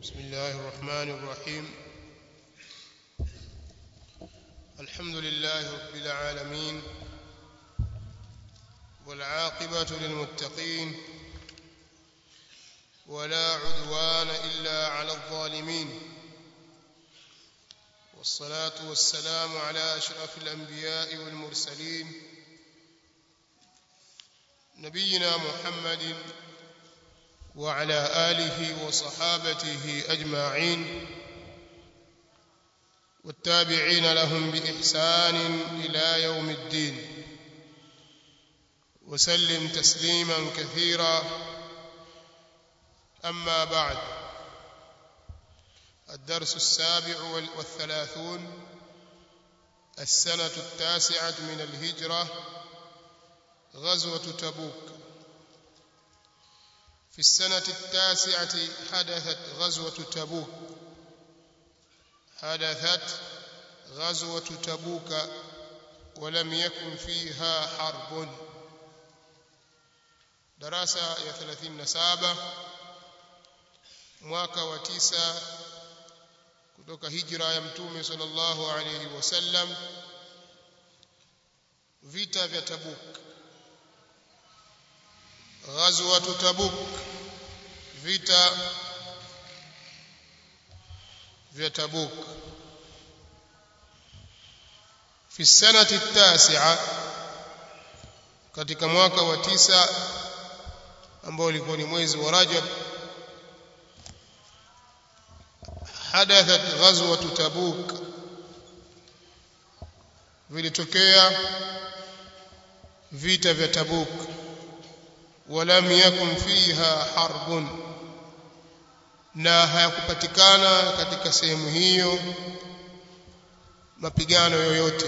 بسم الله الرحمن الرحيم الحمد لله رب العالمين والعاقبة للمتقين ولا عدوان إلا على الظالمين والصلاة والسلام على أشرف الأنبياء والمرسلين نبينا محمد وعلى آله وصحابته أجمعين والتابعين لهم بإحسان إلى يوم الدين وسلم تسليما كثيرا أما بعد الدرس السابع والثلاثون السنة التاسعة من الهجرة غزوة تبوك في السنة التاسعة حدثت غزوة تبوك حدثت غزوة تبوك ولم يكن فيها حرب دراسة يا 37 mwaka wa tisa kutoka hijra ya mtume sallallahu alayhi wasallam vita vya Tabuk ghazwatu Tabuk vita vya Tabuk fi sanati tasi'a katika mwaka wa tisa ambao ulikuwa ni mwezi wa Rajab hadathat ghazwatu Tabuk vilitokea vita vya Tabuk ولم يكن فيها حرب na hayakupatikana katika sehemu hiyo mapigano yoyote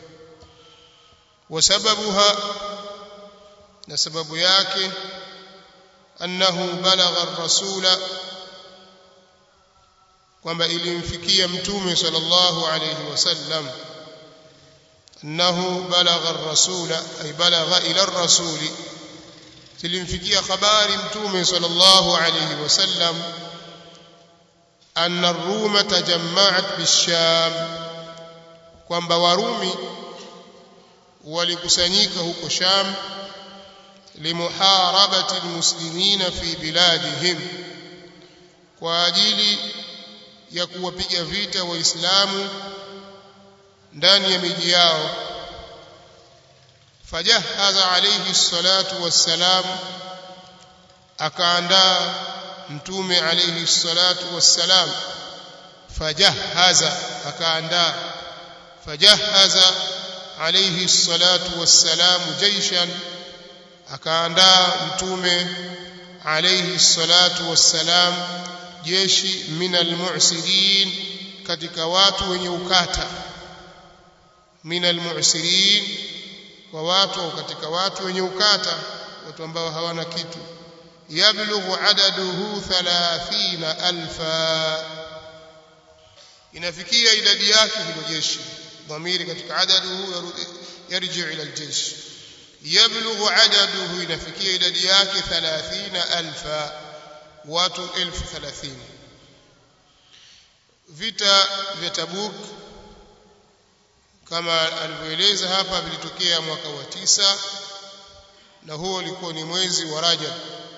wasababuha na sababu yake annahu balagha ar-rasula kwamba ilimfikia mtume sallallahu alayhi wasallam annahu balagha ar-rasula ay balagha ila ar-rasuli zilimfikia habari mtume sallallahu alayhi wasallam anna ar-ruma tajamma'at bisham kwamba warumi walikusanyika huko sham limuharabati almuslimina fi biladihim kwa ajili ya kuwapiga vita waislamu ndani ya miji yao fajahaza alayhi salatu wassalam akaandaa mtume alayhi salatu wassalam fajahaza akaandaa fajahaza alayhi salatu wassalam jaishan akaandaa mtume alayhi salatu wassalam jeshi min almu'sirin katika watu wenye ukata min almu'sirin kwa watu au katika watu wenye ukata watu ambao hawana kitu yablughu adaduhu 30000 inafikia idadi yake hilo jeshi dhamiri katika adaduhu yarji ila aljeshi yablughu adaduhu inafikia idadi yake 30000 watu 1030 vita vya Tabuk kama alivyoeleza hapa vilitokea mwaka wa tisa na huo ulikuwa ni mwezi wa Rajab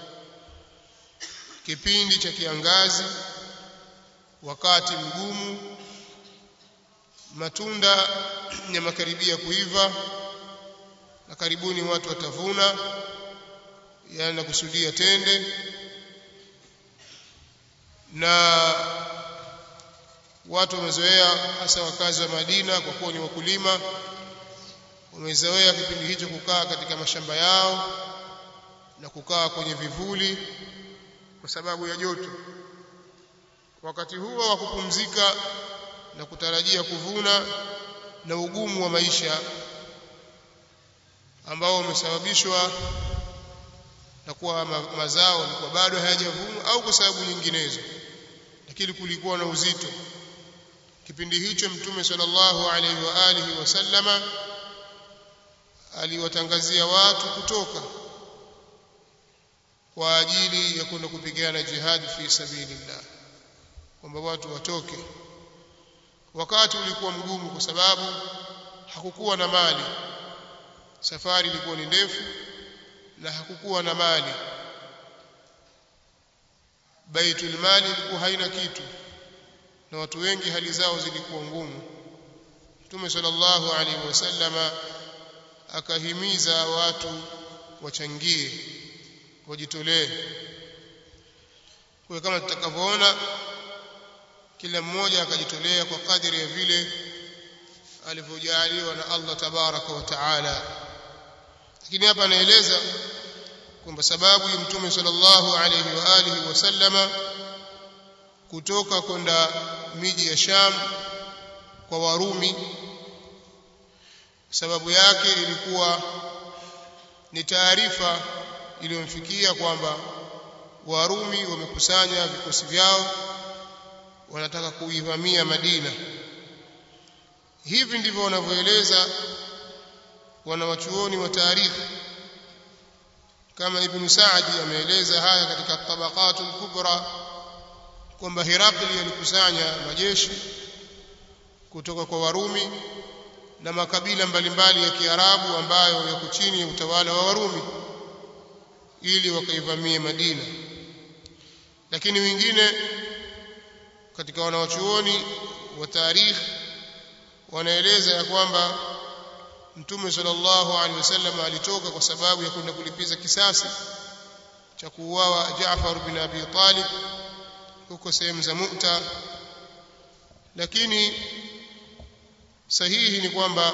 kipindi cha kiangazi wakati mgumu matunda yamakaribia kuiva na karibuni watu watavuna yani nakusudia tende na watu wamezoea hasa wakazi wa Madina kwa kuwa ni wakulima wamezoea kipindi hicho kukaa katika mashamba yao na kukaa kwenye vivuli kwa sababu ya joto wakati huo wa kupumzika na kutarajia kuvuna na ugumu wa maisha ambao umesababishwa na kuwa mazao yalikuwa bado hayajavunwa au kwa sababu nyinginezo lakini kulikuwa na uzito kipindi hicho mtume sallallahu alaihi wa alihi wasallama aliwatangazia watu kutoka kwa ajili ya kwenda kupigana jihad fi sabilillah kwamba watu watoke wakati ulikuwa mgumu kwa sababu hakukuwa na mali safari ilikuwa ni ndefu na hakukuwa na mali baitul mali ilikuwa haina kitu na watu wengi hali zao zilikuwa ngumu Mtume sallallahu alaihi wasallama akahimiza watu wachangie wajitolee kwa kama tutakavyoona kila mmoja akajitolea kwa kadiri ya vile alivyojaliwa na Allah tabaraka wa taala lakini hapa anaeleza kwamba sababu ya mtume sallallahu alayhi wa alihi wasallama kutoka kwenda miji ya Sham kwa Warumi sababu yake ilikuwa ni taarifa iliyomfikia kwamba Warumi wamekusanya vikosi vyao wanataka kuivamia Madina hivi ndivyo wanavyoeleza wanawachuoni wa taarikhi kama ibn Saadi ameeleza haya katika tabaqatul kubra kwamba Herakli alikusanya majeshi kutoka kwa Warumi na makabila mbalimbali ya Kiarabu ambayo yako chini ya utawala wa Warumi ili wakaivamie Madina lakini wengine katika wanawachuoni wa tarikhi wanaeleza ya kwamba Mtume sallallahu alaihi wasallam alitoka kwa sababu ya kwenda kulipiza kisasi cha kuuawa Jaafar bin Abi Talib huko sehemu za Mu'ta lakini sahihi ni kwamba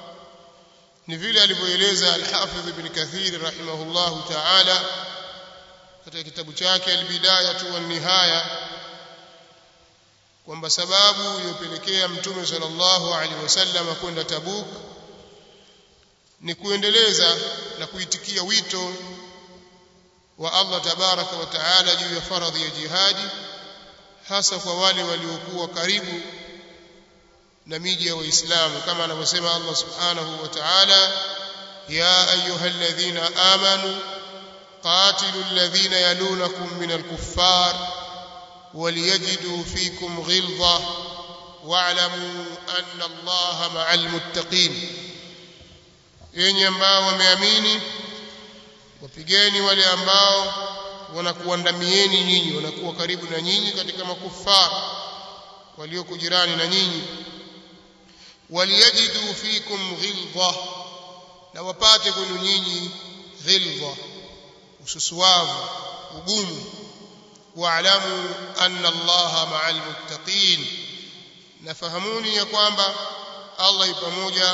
ni vile alivyoeleza al-Hafidh ibn Kathir rahimahullahu ta'ala katika kitabu chake al-Bidayah wa nihaya kwamba sababu iliyopelekea Mtume sallallahu alaihi wasallam kwenda Tabuk ni kuendeleza na kuitikia wito wa Allah tabaraka wa taala juu ya faradhi ya jihadi hasa kwa wale waliokuwa karibu na miji ya waislamu kama anavyosema Allah subhanahu wa ta'ala ya ayyuhalladhina amanu qatilu alladhina yalunakum min alkuffar وليجدوا فيكم غلظة واعلموا أن الله مع المتقين yenye ambao wameamini wapigeni wale ambao wanakuandamieni nyinyi wanakuwa karibu na nyinyi katika makufara walioko jirani na nyinyi waliyajidu fikum ghilza na wapate kwenu nyinyi ghilza ususuwavu ugumu واعلموا أن الله مع المتقين نفهموني ya kwamba Allah yu pamoja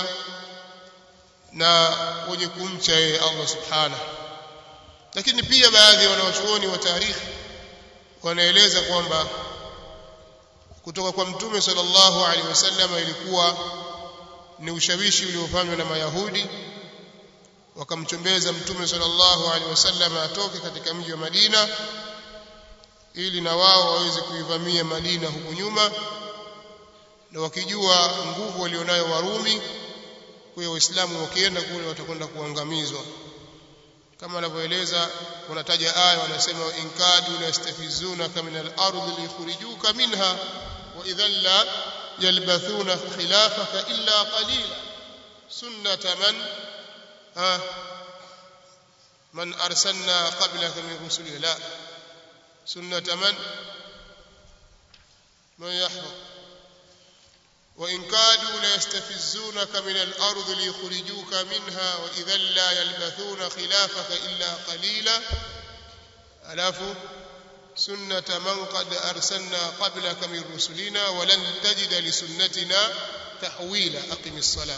na wenye kumcha yeye Allah subhanahu lakini pia baadhi ya wanawachuoni wa tarikhi wanaeleza kwamba kutoka kwa mtume sallallahu alaihi wasallam ilikuwa ni ushawishi uliofanywa na mayahudi wakamchombeza mtume sallallahu alaihi wasallam atoke katika mji wa Madina ili na wao waweze kuivamia Madina huku nyuma na wakijua nguvu walionayo Warumi kwa hiyo waislamu wakienda kule watakwenda kuangamizwa kama anavyoeleza wanataja aya wanasema in kadu la yastafizunaka min al-ardi liyukhrijuka minha wa idhan la yalbathuna khilafaka illa qalila sunnata man ha man arsalna qablaka min rusulina la سنة من من يحفظ وإن كادوا ليستفزونك من الأرض ليخرجوك منها وإذا لا يلبثون خلافك إلا قليلا ألاف سنة من قد أرسلنا قبلك من رسلنا ولن تجد لسنتنا تحويلا أقم الصلاة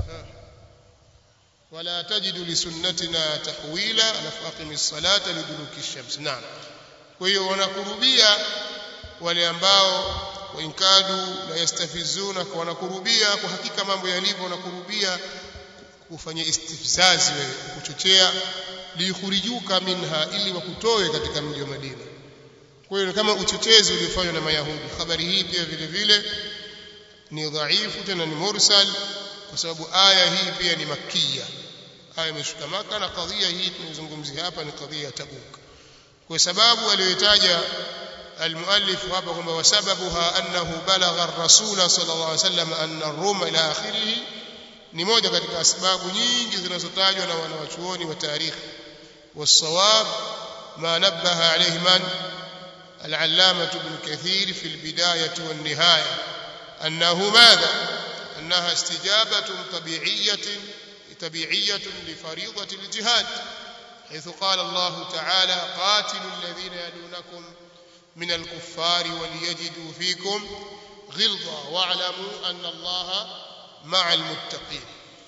ولا تجد لسنتنا تحويلا أقم الصلاة لدلوك الشمس نعم kwa hiyo wanakurubia wale ambao wainkadu la yastafizuna kwa wanakurubia kwa hakika mambo yalivyo wanakurubia kufanya istifzazi wewe kuchochea liyukhrijuka minha ili wakutoe katika mji wa Madina kwa hiyo kama uchochezi uliofanywa na Mayahudi habari hii pia vile vile ni dhaifu tena ni mursal kwa sababu aya hii pia ni makia aya imeshuka maka na kadhia hii tunazungumzia hapa ni kadhia ya Tabuk kwa sababu aliyotaja المؤلف hapa kwamba wasababuha annahu balagha ar-rasul sallallahu alayhi wasallam anna ar-rum ila akhirih ni moja katika sababu nyingi zinazotajwa na wanawachuoni wa tarikhi والصواب ما نبه عليه من العلامة ابن كثير في البداية والنهاية أنه ماذا أنها استجابة طبيعية طبيعية لفريضة الجهاد حيث قال الله تعالى قاتلوا الذين يلونكم من الكفار وليجدوا فيكم غلظة واعلموا أن الله مع المتقين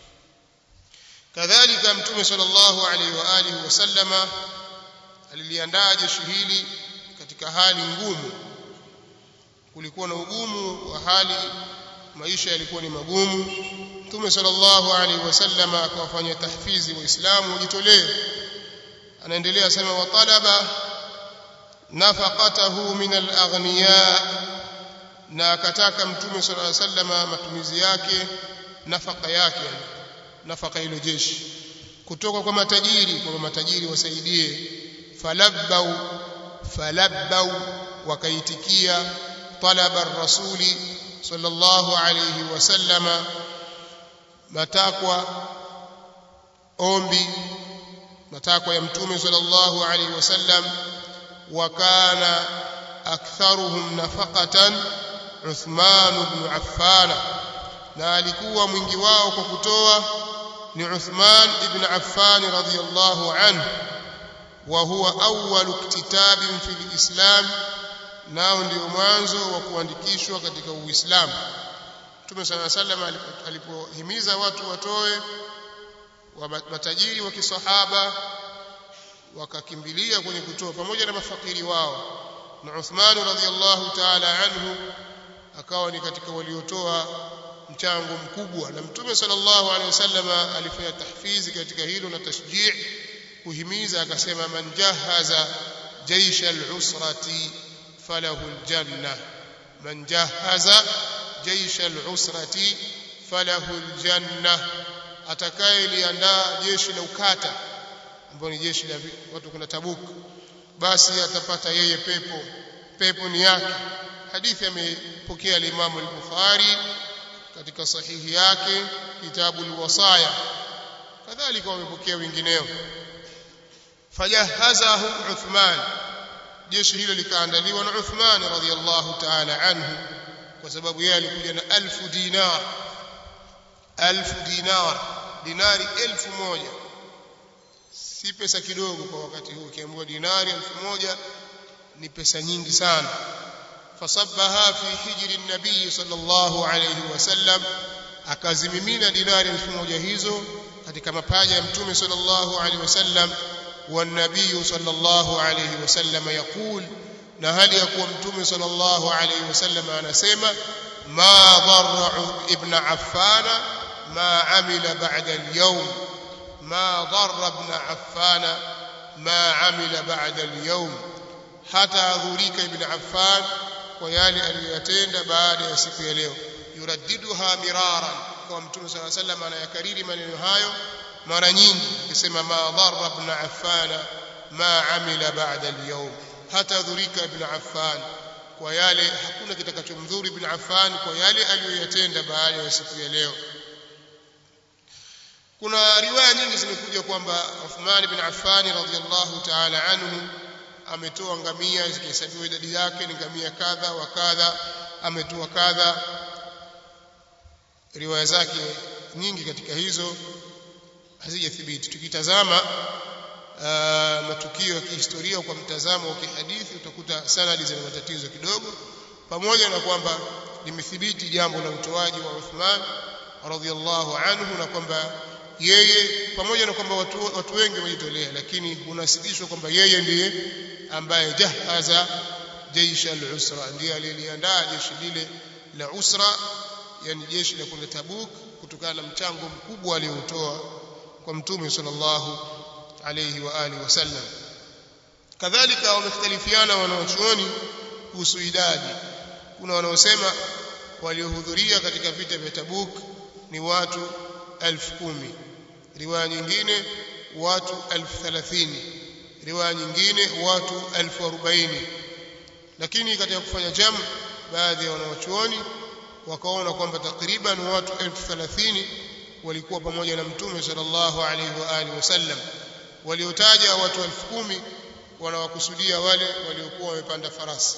كذلك متوم صلى الله عليه وآله وسلم aliliandaa jeshi hili katika hali ngumu kulikuwa na ugumu wa hali maisha yalikuwa ni magumu mtume sallallahu alaihi wasallam akawafanya tahfizi waislamu wajitolee anaendelea sema wa talaba nafaqatahu min alaghniya na akataka mtume sallallahu alaihi wasallam matumizi yake nafaka yake nafaka hilo jeshi kutoka kwa matajiri kwa matajiri wasaidie falabbau falabbau wakaitikia talaba ar-rasuli sallallahu alayhi wasallama matakwa ombi matakwa ya mtume sallallahu alayhi wasallam wakana aktharuhum nafaqatan Uthman ibn Affan na alikuwa mwingi wao kwa kutoa ni Uthman ibn Affan radhiyallahu anhu wa huwa awwal iktitabin fil islam nao ndio mwanzo wa kuandikishwa katika uislamu Mtume صلى الله عليه وسلم alipohimiza watu watoe wa matajiri wa kisahaba wakakimbilia kwenye kutoa pamoja na mafakiri wao na Uthman radhiallahu ta'ala anhu akawa ni katika waliotoa mchango mkubwa na Mtume sallallahu alaihi wasallam alifanya tahfizi katika hilo na tashjii kuhimiza akasema man jahaza jaisha al-usrati falahu al-janna man jahaza jaisha al-usrati falahu al-janna atakayeliandaa jeshi la ukata ambao ni jeshi la watu kuna Tabuk basi atapata yeye pepo pepo ni yake hadithi amepokea al-Imam al-Bukhari katika sahihi yake kitabu al-wasaya kadhalika wamepokea wengineo fajahazahu Uthman jeshi hilo likaandaliwa na Uthman radhiyallahu ta'ala anhu kwa sababu yeye alikuja na alfu dinar alfu dinar dinari elfu moja si pesa kidogo kwa wakati huu kiambiwa dinari elfu moja ni pesa nyingi sana fasabbaha fi hijri nabii sallallahu alayhi wasallam akazimimina dinari elfu moja hizo katika mapaja ya mtume sallallahu alayhi wasallam والنبي صلى الله عليه وسلم يقول na hali ya kuwa mtume sallallahu alayhi wasallam anasema ma dharra ibn affan ma amila ba'da al-yawm ma dharra ibn affan ma amila ba'da al-yawm hata adhurika ibn affan kwa yale aliyoyatenda baada ya siku ya leo yuraddiduha miraran kwa mtume sallallahu alayhi wasallam anayakariri maneno hayo mara nyingi akisema ma dharra ibn affan ma amila ba'da al-yawm hata dhurika ibn affan kwa yale hakuna kitakachomdhuru ibn affan kwa yale aliyoyatenda baada ya siku ya leo kuna riwaya nyingi zimekuja kwamba Uthman ibn Affan radhiyallahu ta'ala anhu ametoa ngamia zikihesabiwa idadi yake ni ngamia kadha wa kadha ametoa kadha riwaya zake nyingi katika hizo hazijathibiti tukitazama uh, matukio ya kihistoria kwa mtazamo wa kihadithi utakuta sanadi zina matatizo kidogo pamoja na kwamba limethibiti jambo la utoaji wa Uthman radhiallahu anhu na kwamba yeye pamoja na kwamba watu, watu wengi wamejitolea lakini unasibishwa kwamba yeye ndiye ambaye jahaza jeshi al-usra ndiye aliliandaa jeshi lile la usra yani jeshi la kwenda Tabuk kutokana na mchango mkubwa aliotoa kwa mtume sallallahu alayhi wa alihi wasallam kadhalika wamekhtalifiana wanaochuoni kuhusu idadi kuna wanaosema waliohudhuria katika vita vya Tabuk ni watu elfu kumi riwaya nyingine watu elfu thelathini riwaya nyingine watu elfu arobaini lakini katika kufanya jamu baadhi ya wanawachuoni wakaona kwamba takriban watu elfu thelathini walikuwa pamoja na mtume sallallahu alaihi wa alihi wasallam waliotaja watu elfu kumi wanawakusudia wale waliokuwa wamepanda farasi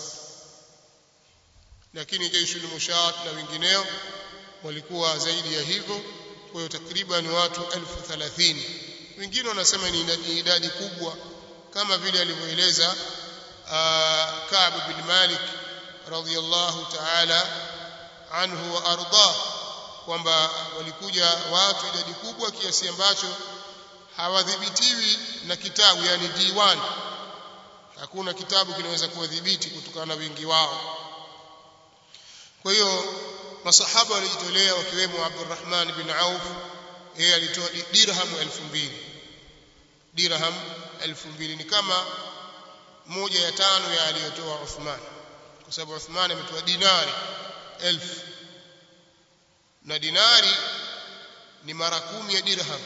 lakini jeshi mushat na wengineo walikuwa zaidi ya hivyo kwa hiyo takriban watu elfu thelathini wengine wanasema ni idadi kubwa kama vile alivyoeleza Ka'b bin Malik radhiyallahu ta'ala anhu wa arda kwamba walikuja watu idadi kubwa kiasi ambacho hawadhibitiwi na kitabu yani diwan hakuna kitabu kinaweza kuwadhibiti kutokana na wingi wao kwa hiyo masahaba walijitolea wakiwemo Abdurrahman bin Auf yeye alitoa dirham 2000 dirham 2000 ni kama moja ya tano ya aliyotoa Uthman kwa sababu Uthman ametoa dinari elfu na dinari ni mara kumi ya dirham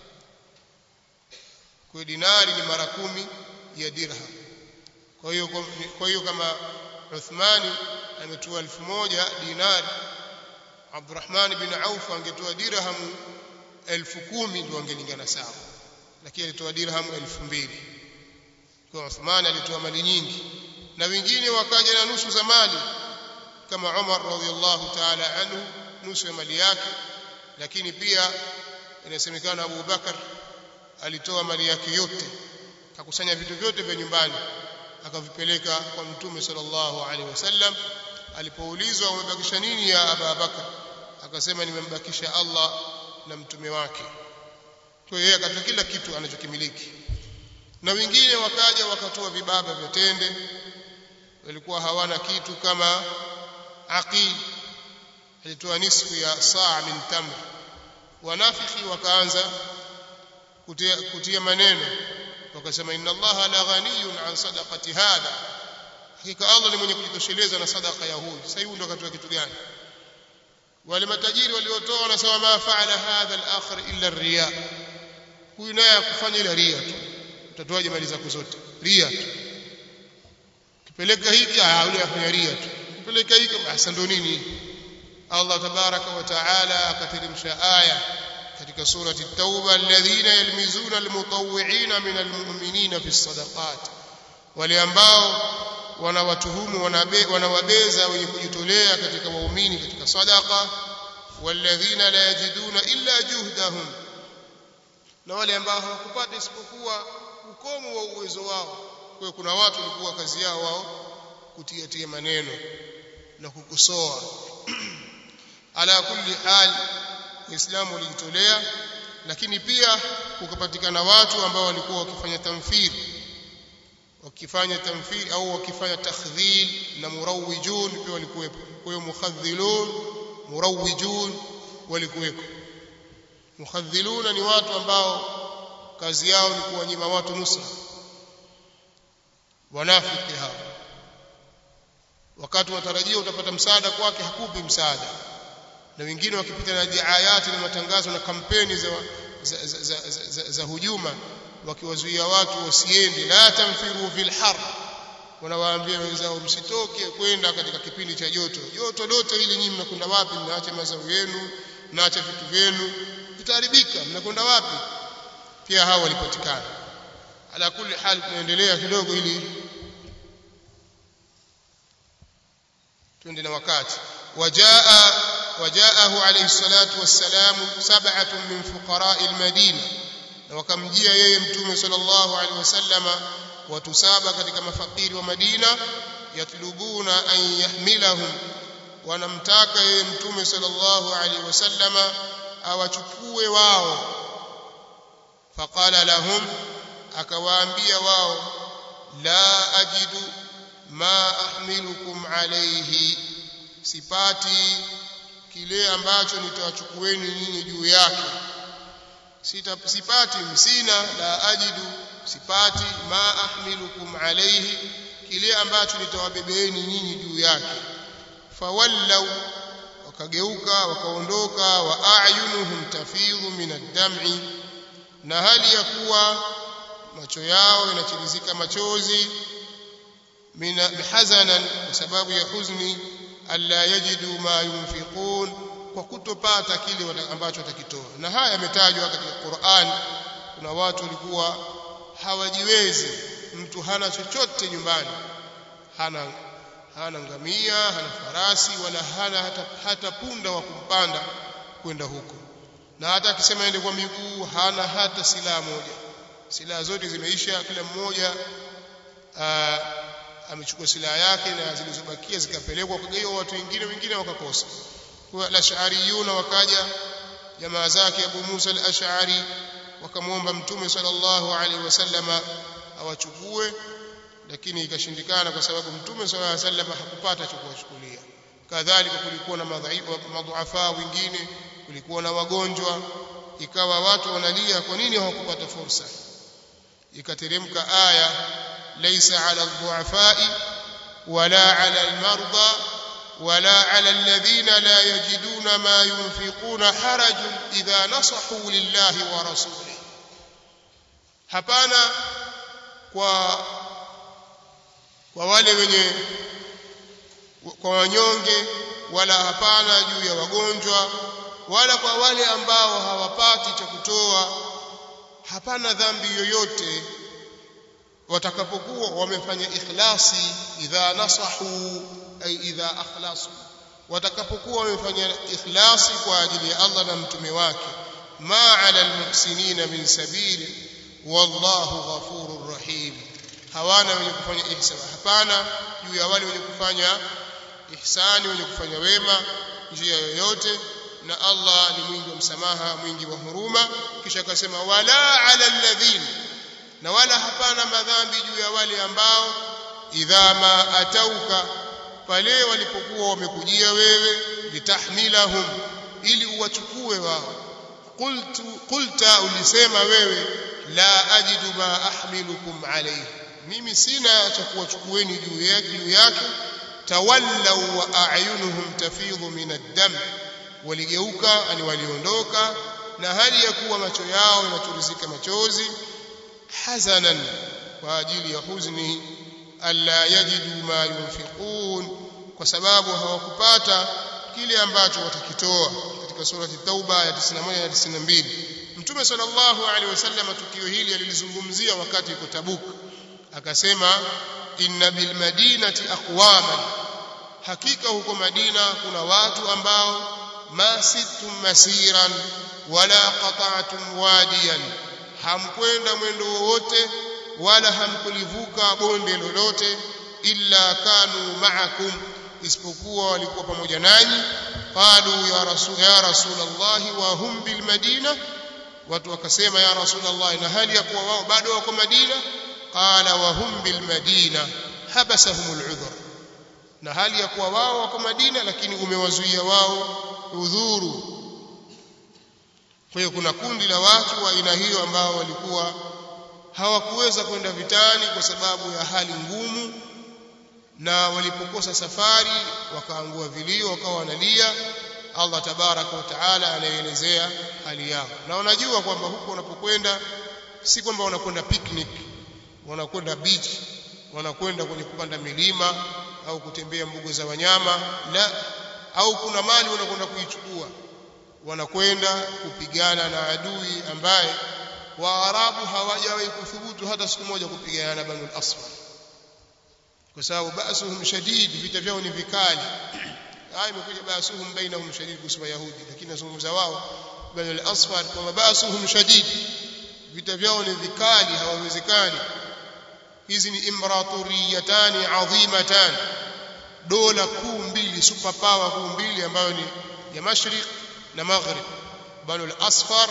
kwa dinari ni mara kumi ya dirham kwa hiyo kwa hiyo kama Uthmani ametoa elfu moja dinari Abdurrahman bin Auf angetoa dirhamu elfu kumi ndio angelingana sawa lakini alitoa dirhamu elfu mbili kwa Uthman alitoa mali nyingi na wengine wakaja na nusu za mali kama Umar radhiallahu ta'ala anhu nusu ya mali yake lakini pia inasemekana Abu Bakar alitoa mali yake yote akakusanya vitu vyote vya nyumbani akavipeleka kwa mtume sallallahu alaihi wasallam alipoulizwa umebakisha nini ya Abu Bakar akasema nimembakisha Allah na mtume wake kwa hiyo akatoa kila kitu anachokimiliki na wengine wakaja wakatoa vibaba vya tende walikuwa hawana kitu kama aqil alitoa nisfu ya saa min tamr wanafiki wakaanza kutia, kutia maneno wakasema inna allaha la ghaniyun an sadaqati hadha hakika Allah ni mwenye kujitosheleza na sadaka ya huyu sasa huyu ndo akatoa kitu gani wale matajiri waliotoa wanasema ma faala hadha al-akhir illa riya huyu naye akufanya ila ria tu utatoaje mali zako zote ria tu kipeleka hiki ah yule afanya ria tu kipeleka hiki basi ndo nini Allah tabaraka wa taala akateremsha aya katika surati at-tauba alladhina yalmizuna almutawwi'ina min almu'minina fi sadaqat wale ambao wanawatuhumu wanawabeza wenye kujitolea katika waumini katika sadaqa walladhina la yajiduna illa juhdahum na wale ambao hawakupata isipokuwa ukomo wa uwezo wao kwa hiyo kuna watu walikuwa kazi yao wao kutiatia maneno na kukosoa ala kulli hal Uislamu ulijitolea lakini pia kukapatikana watu ambao walikuwa wakifanya tamthili wakifanya tamthili au wakifanya takhdhil na murawwijun pia walikuwepo kwa hiyo mukhadhilun murawwijun walikuwepo mukhadhiluna ni watu ambao kazi yao ni kuwanyima watu nusra wanafiki hao wakati unatarajia utapata msaada kwake hakupi msaada na wengine wakipita na diayati na matangazo na kampeni za, za, za, za, za, za, za hujuma wakiwazuia watu wasiende la tamfiru fil har wanawaambia wenzao msitoke kwenda katika kipindi cha joto joto lote hili nyinyi mnakwenda wapi mnaacha mazao yenu mnaacha vitu vyenu vitaharibika mnakwenda wapi pia hao walipatikana ala kulli hal tunaendelea kidogo ili twende na wakati wajaa wajaahu alayhi salatu wassalamu sab'atun min fuqara'i al-madina na wakamjia yeye mtume sallallahu alaihi wasallama watu saba katika mafakiri wa Madina yatlubuna an yahmilahum wanamtaka yeye mtume sallallahu alaihi wasallama awachukue wao faqala lahum akawaambia wao la ajidu ma ahmilukum alayhi sipati kile ambacho nitawachukueni nyinyi juu yake Sita, sipati msina la ajidu sipati ma ahmilukum alayhi kile ambacho nitawabebeeni nyinyi juu yake fawallau wakageuka wakaondoka wa a'yunuhum tafidhu min ad-dam'i na hali ya kuwa macho yao yanachirizika machozi min hazanan kwa sababu ya huzni alla yajidu ma yunfiqun kwa kutopata kile ambacho watakitoa na haya yametajwa katika Qur'an kuna watu walikuwa hawajiwezi mtu hana chochote nyumbani hana hana ngamia hana farasi wala hana hata, hata punda wa kumpanda kwenda huko na hata akisema ende kwa miguu hana hata silaha moja silaha zote zimeisha kila mmoja amechukua silaha yake na zilizobakia zikapelekwa kugaiwa watu wengine wengine wakakosa kwa al-ash'ariyuna wakaja jamaa zake Abu Musa al-Ash'ari wakamwomba mtume sallallahu alaihi wasallama awachukue lakini ikashindikana kwa sababu mtume sallallahu alaihi wasallam hakupata cha kuwachukulia kadhalika kulikuwa na madhuafa wengine kulikuwa na wagonjwa ikawa watu wanalia kwa nini hawakupata fursa ikateremka aya laysa ala dhuafai wala ala almarda wala ala alladhina la yajiduna ma yunfiquna harajun idha nasahu lillahi wa rasulihi hapana kwa kwa wale wenye kwa wanyonge wala hapana juu ya wagonjwa wala kwa wale ambao hawapati cha kutoa hapana dhambi yoyote watakapokuwa wamefanya ikhlasi idha nasahu ay idha akhlasu watakapokuwa wamefanya ikhlasi kwa ajili ya Allah na mtume wake ma ala almuhsinina min sabili wallahu ghafurur rahim hawana wenye kufanya ihsani hapana juu ya wale wenye kufanya ihsani wenye kufanya wema njia yoyote na Allah ni mwingi wa msamaha mwingi wa huruma kisha akasema wala ala alladhina na wala hapana madhambi juu ya wale ambao idha ma atauka pale walipokuwa wamekujia wewe litahmilahum ili uwachukue wao qultu qulta ulisema wewe la ajidu ma ahmilukum alayhi mimi sina cha kuwachukueni juu yake juu yake tawallaw wa a'yunuhum tafidhu min ad-dam waligeuka ani waliondoka na hali ya kuwa macho yao yanachuruzika machozi hazanan kwa ajili ya huzni alla yajidu ma yunfiqun kwa sababu hawakupata kile ambacho watakitoa katika surati tauba ya 91 na 92 mtume sallallahu alaihi wasallam tukio hili alilizungumzia wakati yuko tabuk akasema inna bil madinati aqwaman hakika huko madina kuna watu ambao ma sittum masiran wala qata'tum wadiyan hamkwenda mwendo wowote wala hamkulivuka bonde lolote illa kanu ma'akum isipokuwa walikuwa pamoja nanyi qalu ya rasul ya rasulullah wa hum bil madina watu wakasema ya rasulullah na hali ya kuwa wao bado wako madina qala wa hum bil madina habasahum al udhr na hali ya kuwa wao wako madina lakini umewazuia wao udhuru kwa hiyo kuna kundi la watu wa aina hiyo ambao walikuwa hawakuweza kwenda vitani kwa sababu ya hali ngumu na walipokosa safari wakaangua vilio wakawa wanalia Allah tabaraka wa taala anaelezea hali yao na wanajua kwamba huko wanapokwenda si kwamba wanakwenda picnic wanakwenda beach wanakwenda kwenye kupanda milima au kutembea mbuga za wanyama la au kuna mali wanakwenda kuichukua wanakwenda kupigana na adui ambaye waarabu hawajawahi kuthubutu hata siku moja kupigana na banu al-asfar kwa sababu basuhum shadid vita vyao ni vikali haya imekuja basuhum bainahum shadid kusema yahudi lakini nazungumza wao banu al-asfar kwamba basuhum shadid vita vyao ni vikali hawawezekani hizi ni imraturiyatani adhimatan dola kuu mbili super power kuu mbili ambayo ni ya mashriq na maghrib banu al-asfar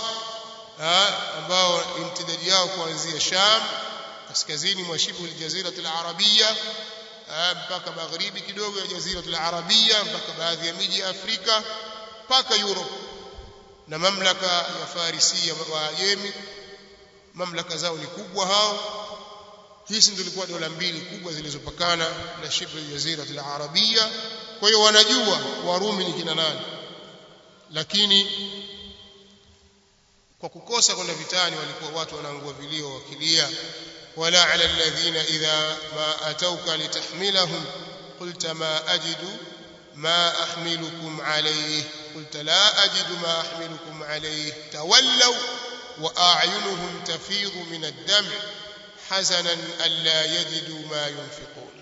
ambao imtidadi yao kuanzia sham kaskazini mwa shibu al-jazira al-arabia mpaka magharibi kidogo ya jazira al-arabia mpaka baadhi ya miji ya Afrika mpaka Europe na mamlaka ya Farisia wa Yemi mamlaka zao ni kubwa hao hizi ndio zilikuwa dola mbili kubwa zilizopakana na shibu al-jazira al-arabia kwa hiyo wanajua warumi ni kina nani lakini kwa kukosa kwenda vitani walikuwa watu wanaangua vilio wakilia ولا على الذين إذا ما أتوك لتحملهم قلت ما أجد ما أحملكم عليه قلت لا أجد ما أحملكم عليه تولوا وأعينهم تفيض من الدمع حزنا ألا يجدوا ما ينفقون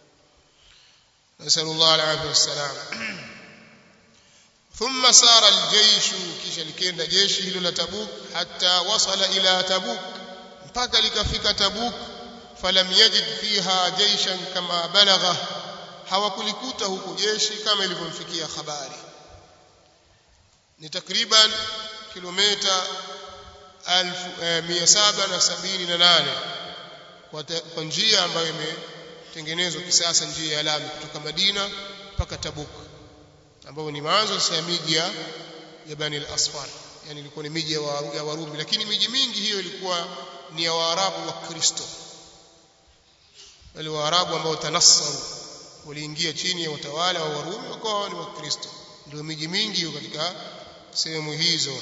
نسأل الله العافية والسلام ثم سار الجيش kisha likienda jeshi hilo la Tabuk hatta wasala ila Tabuk mpaka likafika Tabuk falam yajid fiha jaishan kama balagha hawakulikuta huko jeshi kama ilivyomfikia habari ni takriban kilomita 1778 kwa njia ambayo imetengenezwa kisasa njia ya lami kutoka Madina mpaka Tabuk ambayo ni mwanzo ya miji ya Bani al-Asfar yani ilikuwa ni miji ya Warumi lakini miji mingi hiyo ilikuwa ni ya Waarabu wa Kristo wale Waarabu ambao tanassaru waliingia chini ya utawala wa Warumi wakawa ni Wakristo ndio miji mingi hiyo katika sehemu hizo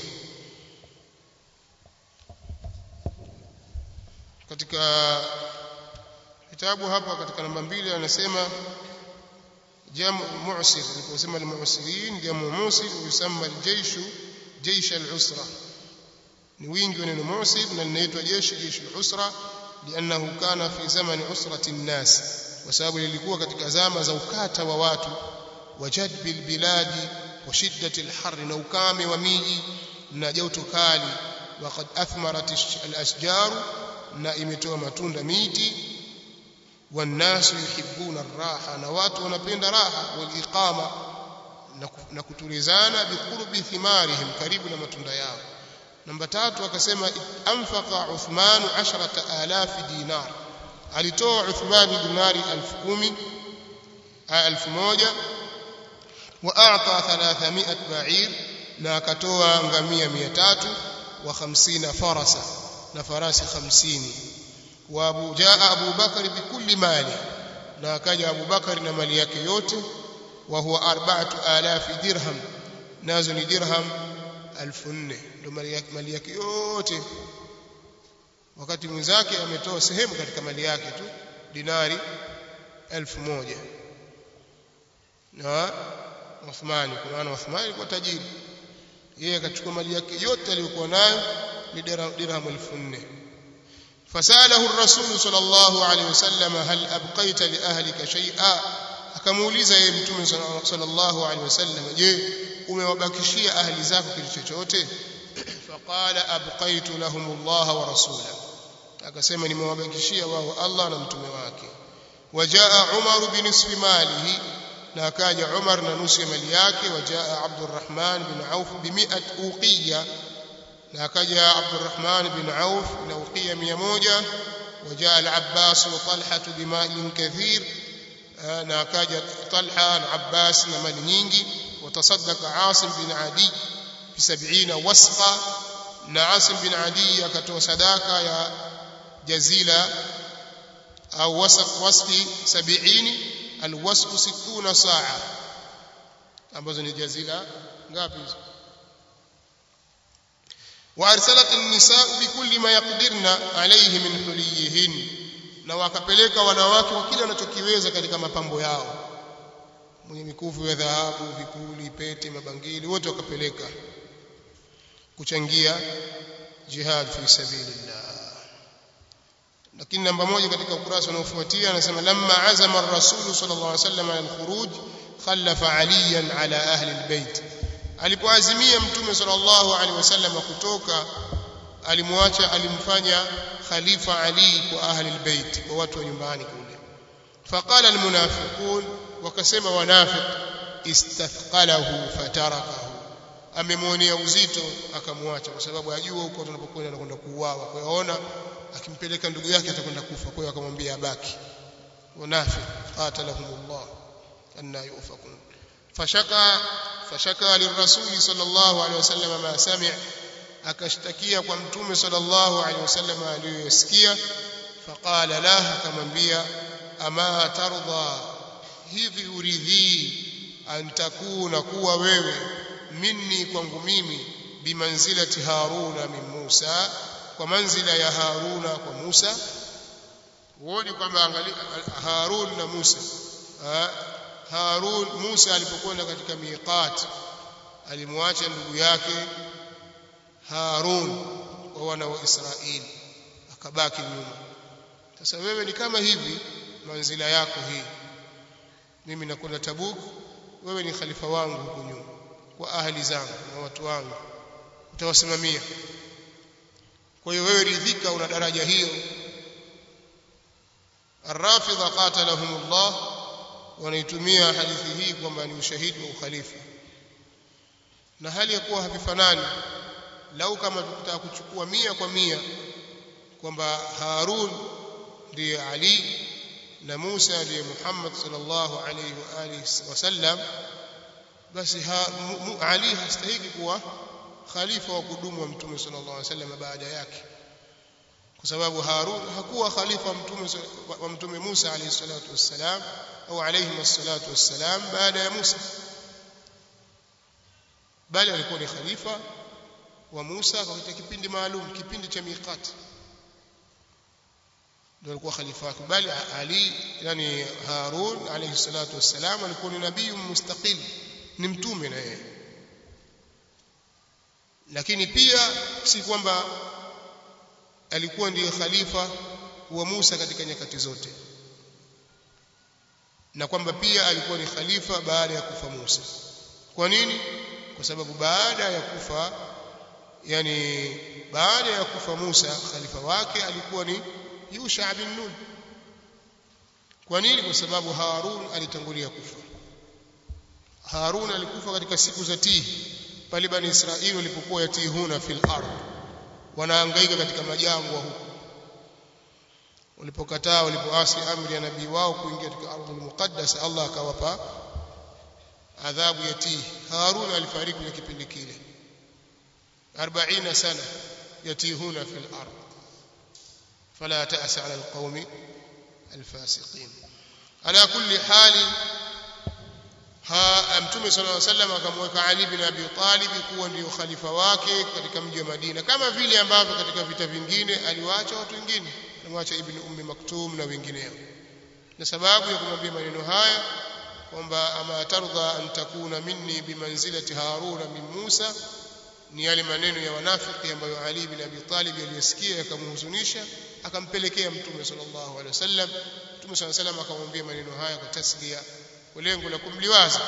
katika kitabu hapa katika namba mbili anasema jamu mu'sir aliposema al-mu'sirin jamu musir yusamma al-jaysh jaysh al-usra ni wingi wa neno mu'sir na linaitwa jeshi jeshi al-usra لانه كان في زمن عسرة الناس وسبب lilikuwa katika zama za ukata wa watu wajadb al-biladi wa shiddat al-har na ukame wa miji na joto kali وقد اثمرت الاشجار na imetoa matunda miti والناس يحبون الراحه na watu wanapenda raha waliqama na kutulizana biqurbi thimarihim karibu na matunda yao namba tatu akasema anfaqa Uthman 10000 dinar alitoa Uthman dinari 10000 1000 wa a'ta 300 ba'ir na akatoa ngamia 300 wa 50 farasa na farasi 50 wa Abu jaa Abu Bakar bikulli mali na akaja Abu Bakar na mali yake yote wa huwa 4000 dirham nazo ni dirham 1400 ndio mali yake mali yake yote wakati mwenzake ametoa sehemu katika mali yake tu dinari 1000 na Uthmani kwa maana Uthmani alikuwa tajiri yeye akachukua mali yake yote aliyokuwa nayo ni dirham 1400 فساله الرسول صلى الله عليه وسلم هل أبقيت لأهلك شيئا akamuuliza yeye mtume sallallahu alaihi wasallam je umewabakishia ahli zako kitu chochote faqala abqaitu lahum Allah wa rasula akasema nimewabakishia wao Allah na mtume wake wajaa Umar binisfi malihi na akaja Umar na nusu ya mali yake wajaa Abdurrahman bin Auf bi 100 uqiya na akaja Abdurrahman bin Auf na uqiya 100 wajaa al-Abbas wa Talha bimalin kathir na akaja Talha na Abbas na mali nyingi watasaddaqa Asim bin Adi bi 70 wasqa na Asim bin Adi akatoa sadaka ya jazila au wasq wasqi 70 alwasqu 60 saa ambazo ni jazila ngapi hizo وارسلت النساء بكل ما يقدرن عليه من حليهن na wakapeleka wanawake wa kile wanachokiweza katika mapambo yao mwenye mikufu ya dhahabu vipuli pete mabangili wote wakapeleka kuchangia jihad fi sabilillah lakini namba moja katika ukurasa unaofuatia anasema lamma azama ar-rasul sallallahu alaihi wasallam al-khuruj khallafa aliyan ala ahli al-bait alipoazimia mtume sallallahu alaihi wasallam kutoka alimwacha alimfanya khalifa ali kwa ahli albayt kwa watu wa nyumbani kule faqala almunafiqun wakasema wanafiq istathqalahu fatarakahu amemwonea uzito akamwacha kwa sababu ajua huko tunapokwenda anakwenda kuuawa kwa hiyo aona akimpeleka ndugu yake atakwenda kufa kwa hiyo akamwambia abaki wanafiq qatalahumullah anna yufakun fashaka fashaka lirrasuli sallallahu alaihi wasallam ma sami' akashtakia kwa mtume sallallahu alaihi wasallam aliyosikia faqala la akamwambia ama tardha hivi uridhii antakuna kuwa wewe minni kwangu mimi bimanzilati haruna min Musa kwa manzila ya haruna kwa Musa huoni kwamba angalia Harun na Musa ha? Harun Musa alipokwenda katika miqat alimwacha ndugu yake Harun kwa wana wa Israeli akabaki nyuma sasa wewe ni kama hivi manzila yako hii mimi nakwenda Tabuk wewe ni khalifa wangu huko nyuma kwa ahli zangu na watu wangu utawasimamia kwa hiyo wewe ridhika una daraja hiyo الرافضه قاتلهم الله wanaitumia hadithi hii kwamba ni ushahidi wa ukhalifa na hali ya kuwa havifanani lau kama tukitaka kuchukua mia kwa mia kwamba Harun ndiye Ali na Musa ndiye Muhammad sallallahu alayhi wa alihi wasallam basi ha, mu, Ali hastahiki kuwa khalifa wa kudumu wa Mtume sallallahu alayhi wasallam baada yake kwa sababu Harun hakuwa khalifa mtume wa Mtume Musa alayhi salatu wassalam au alayhi wassalatu wassalam baada ya Musa bali alikuwa ni khalifa wa Musa katika kipindi maalum kipindi cha miqat ndio alikuwa khalifa wake bali Ali yani Harun alayhi salatu wassalam alikuwa ni nabii mustaqil ni mtume na yeye lakini pia si kwamba alikuwa ndiye khalifa wa Musa katika nyakati zote na kwamba pia alikuwa ni khalifa baada ya kufa Musa kwa nini kwa sababu baada ya kufa yani baada ya kufa Musa khalifa wake alikuwa ni Yusha bin Nun kwa nini kwa sababu Harun alitangulia kufa Harun alikufa katika siku za Tihi pale bani Israeli walipokuwa yatihuna fil ardh wanahangaika katika majangwa huko walipokataa walipoasi amri ya nabii wao kuingia katika ardhi muqaddas Allah akawapa adhabu ya tihi Harun alifariki kwenye kipindi kile 40 sana yatihuna fil ardh fala ta'sa 'ala alqawmi alfasiqin ala kulli hali ha mtume sallallahu alaihi wasallam akamweka Ali bin Abi Talib kuwa ndio khalifa wake katika mji wa Madina kama vile ambavyo katika vita vingine aliwaacha watu wengine alimwacha Ibn Ummi Maktum na wengineo na sababu ya kumwambia maneno haya kwamba ama tardha an takuna minni bimanzilati Haruna min Musa ni yale maneno ya wanafiki ambayo Ali bin Abi Talib aliyosikia yakamhuzunisha akampelekea mtume sallallahu alaihi wasallam mtume sallallahu alaihi wasallam akamwambia maneno haya kwa taslia kwa lengo la kumliwaza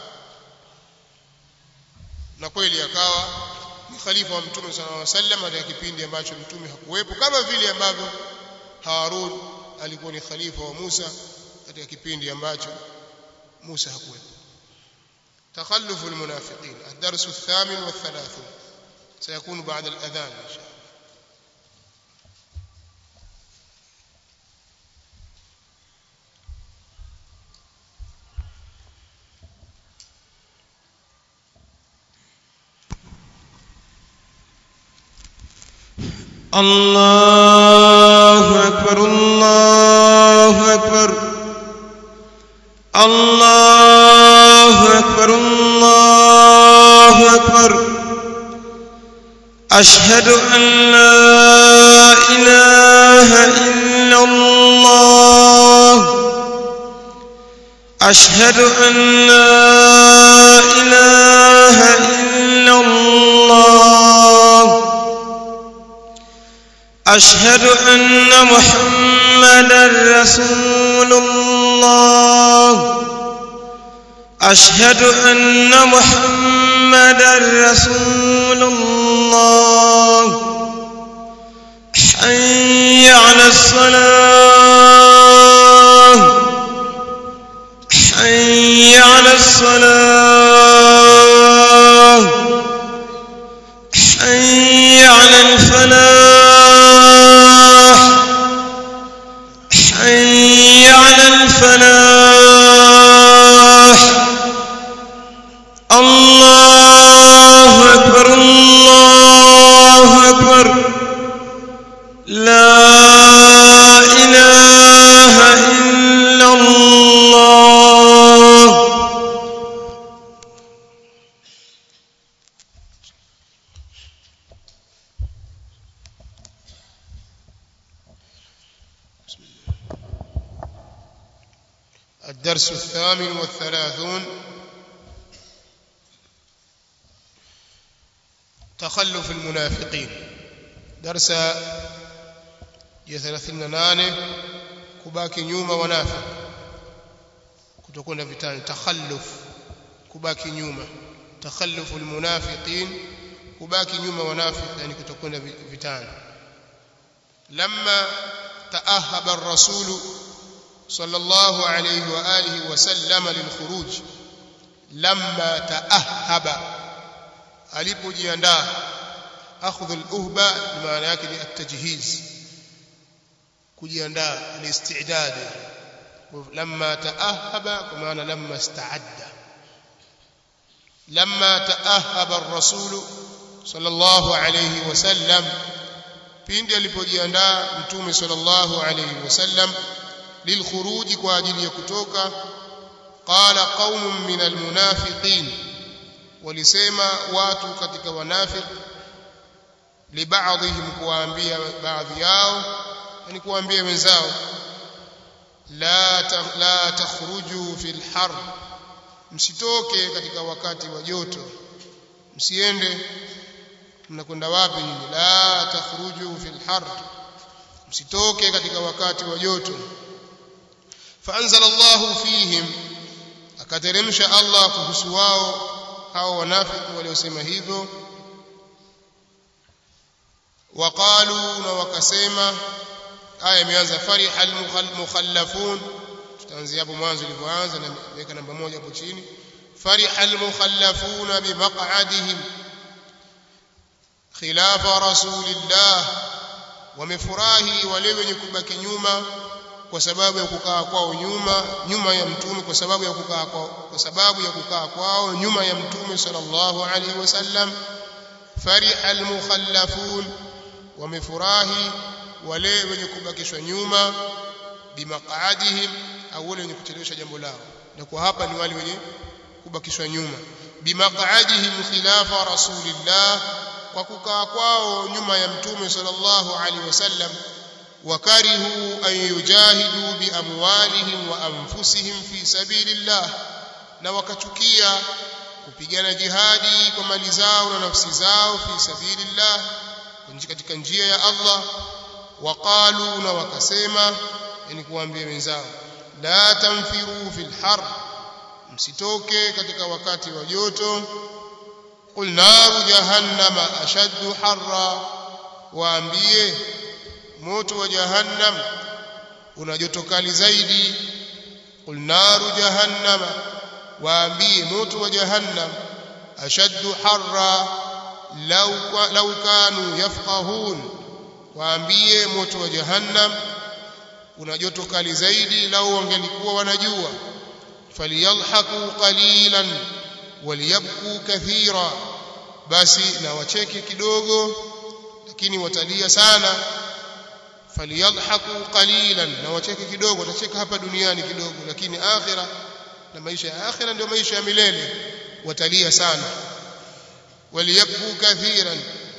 na kweli akawa ni khalifa wa mtume sallallahu alaihi wasallam katika kipindi ambacho mtume hakuwepo kama vile ambavyo Harun alikuwa ni khalifa wa Musa katika kipindi ambacho Musa hakuwepo تخلف المنافقين الدرس الثامن والثلاثون سيكون بعد الأذان إن شاء الله الله أكبر الله أكبر الله أكبر الله أكبر أشهد أن لا إله إلا الله أشهد أن لا إله إلا الله أشهد أن محمدا رسول الله أشهد أن محمدا رسول الله حي على الصلاة حي على الصلاة حي على الفلاح حي على الفلاح الله أكبر الله أكبر لا إله إلا الله الدرس الثامن والثلاثون تخلف المنافقين درس ya 38 kubaki nyuma wanafiq kutokwenda vitani takhalluf kubaki nyuma takhallufu almunafiqin kubaki nyuma wanafiq yani kutokwenda vitani lamma taahaba ar-rasul sallallahu alayhi wa alihi wa sallama lilkhuruj lamma taahaba alipojiandaa akhdhu al-uhba maana yake ni at-tajhiz kujiandaa al-istidad lamma taahaba kwa maana lamma istaadda lamma taahaba ar-rasul sallallahu alayhi wasallam pindi alipojiandaa mtume sallallahu alayhi wasallam lilkhuruj kwa ajili ya kutoka qala qaumun min almunafiqin walisema watu katika wanafiq libaadhihim kuwaambia baadhi yao yani kuwaambia wenzao la la takhruju fil har msitoke katika wakati wa joto msiende mnakwenda wapi nyinyi la takhruju fil har msitoke katika wakati wa joto faanzala Allahu fihim akateremsha Allah kuhusu wao hao wanafiki waliosema hivyo waqalu na wakasema aya imeanza fariha almukhallafun tutaanzia hapo mwanzo ilivyoanza na weka namba moja hapo chini fariha almukhallafun bimaq'adihim khilafa rasulillah wamefurahi wale wenye kubaki nyuma kwa sababu ya kukaa kwao nyuma nyuma ya mtume kwa sababu ya kukaa kwao kwa sababu ya kukaa kwao nyuma ya mtume sallallahu alaihi wasallam fariha almukhallafun wamefurahi wale wenye kubakishwa nyuma bimaqadihim au wale wenye kuchelewesha jambo lao na kwa hapa ni wale wenye kubakishwa nyuma bimaqadihim khilafa rasulillah kwa kukaa kwao nyuma ya mtume sallallahu alaihi wasallam wakarihu an yujahidu biamwalihim wa anfusihim fi sabilillah na wakachukia kupigana jihadi kwa mali zao na nafsi zao fi sabilillah katika njia ya Allah waqalu na wakasema yani kuambia wenzao la tanfiru fil har msitoke katika wakati wa joto qul naru jahannama ashaddu harra waambie moto wa jahannam una joto kali zaidi qul naru jahannama waambie moto wa jahannam ashaddu harra law law kanu yafqahun waambie moto wa jahannam una joto kali zaidi lau wangelikuwa wanajua faliyalhaqu qalilan waliyabku kathira basi na wacheke kidogo lakini watalia sana faliyalhaqu qalilan na wacheke kidogo watacheka hapa duniani kidogo lakini akhira na maisha ya akhira ndio maisha ya milele watalia sana waliyabku kathiran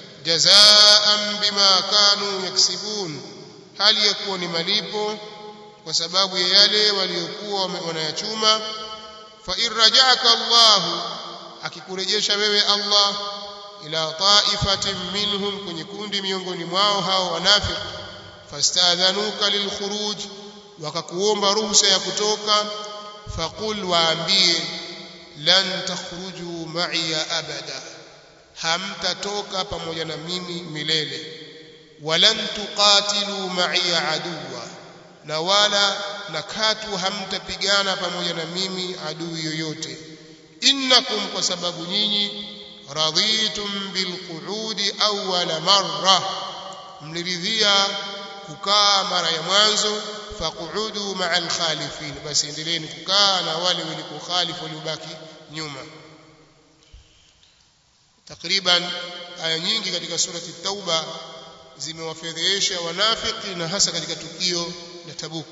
jazaan bima kanu yaksibun hali ya kuwa ni malipo kwa sababu ya yale waliokuwa wanayachuma fa in rajaka Allah akikurejesha wewe Allah ila taifatin minhum kwenye kundi miongoni mwao hao wanafiki fastadhanuka lilkhuruj wakakuomba ruhusa ya kutoka faqul waambie lan takhruju ma'iya abada hamtatoka pamoja na mimi milele walan tuqatilu ma'iya aduwa na wala na katu hamtapigana pamoja na mimi adui yoyote innakum kwa sababu nyinyi radhitum bilqu'udi awwala marra mliridhia kukaa mara ya mwanzo faqudu ma'a alkhalifin basi endeleeni kukaa na wale wenye kukhalifu waliobaki nyuma takriban aya nyingi katika surati tauba zimewafedhehesha wanafiki na hasa katika tukio la Tabuk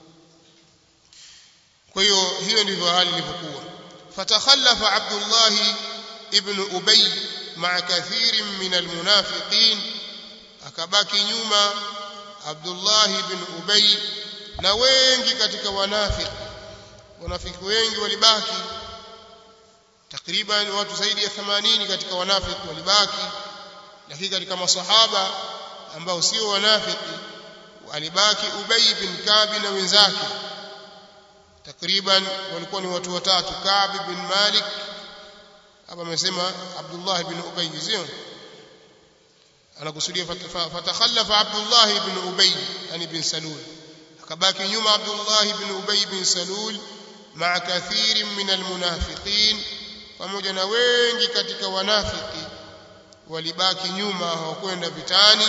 kwa hiyo hiyo ndivyo hali ilivyokuwa fatakhallafa Abdullah ibn Ubay ma'a kathirin min almunafiqin akabaki nyuma Abdullah ibn Ubay na wengi katika wanafiki wanafiki wengi walibaki takriban watu zaidi ya 80 katika wanafiki walibaki lakini katika masahaba ambao sio wanafiki alibaki Ubay bin Ka'b na wenzake takriban walikuwa ni watu watatu Ka'b bin Malik hapa amesema Abdullah bin Ubay sio anakusudia fatakhallafa Abdullah ibn Ubay yani bin Salul akabaki nyuma Abdullah ibn Ubay bin Salul ma'a kathirin min almunafiqin pamoja na wengi katika wanafiki walibaki nyuma hawakwenda vitani